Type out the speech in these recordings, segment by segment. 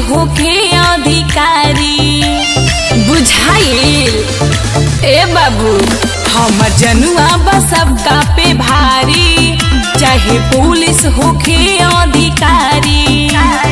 होखे अधिकारी बुझाइल ए बाबू हमर जनुआ बा सबका पे भारी चाहे पुलिस होखे अधिकारी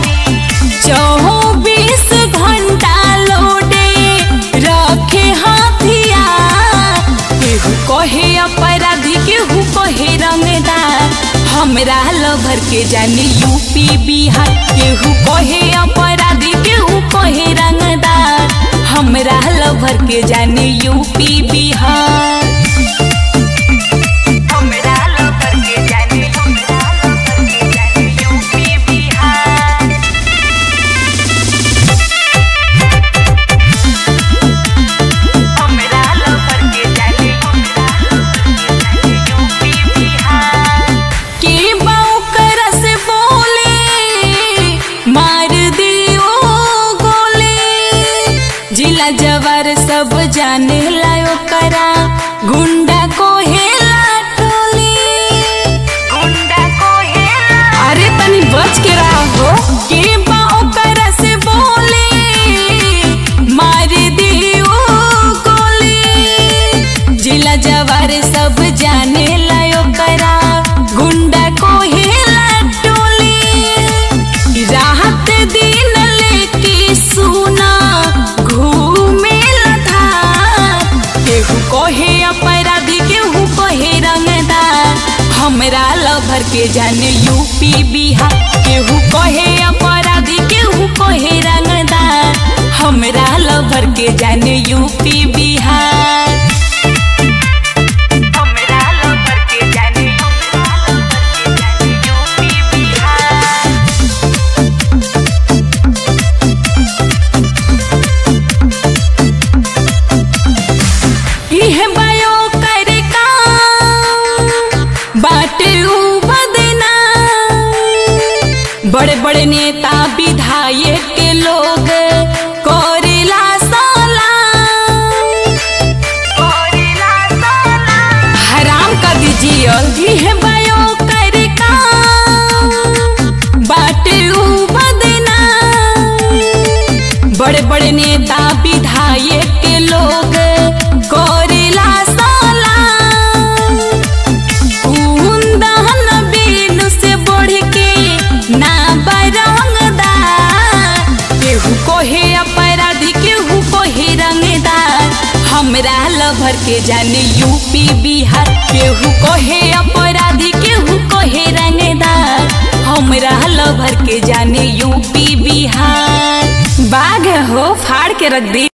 चौबीस घंटा लोडे रखे हथियार केहू कहे अपराधी केहू कहे रंगदार हमरा लभर के जाने यूपी बिहार केहू कहे अपराधी केहू कहे रंगदार हमरा लभर के जाने यूपी बिहार हमरा लभर के जाने यूपी बिहार हमरा लभर के जाने यूपी बिहार के बौकर से बोले मार दियो गोले जिला जवार सब जाने लायो करा गुंडा को हेला टोली गुंडा को हेला अरे तनी बच के रहो के बौकर से बोले मार दियो गोले जिला जवार सब जाने लायो करा गुंडा को हेला टोली राहत दिन लेके सुना घूमे लथा केहू कहे अपराधी केहू कहे रंगदार हमरा लभर के जाने यूपी बिहार केहू कहे अपराधी केहू कहे रंगदार हमरा लभर के जाने यूपी बिहार हमरा लभर के जाने यूपी बिहार इह बायो कर काम बाटे उ बदना बड़े बड़े नेता विधायक के लोग करेला सलाम हराम कर दीजिए इह बायो कर काम बाटे उ बदना बड़े बड़े नेता विधायक के लोग करेला सलाम कुंदन बीनु से बढ़ के ना बरंगदार केहू कोहे अपराधी केहू कोहे रंगदार हमरा लभर के जाने यूपी बिहार केहू कोहे अपराधी केहू कोहे रंगदार हमरा लभर के जाने यूपी बिहार बाघ हो फाड़ के रख दी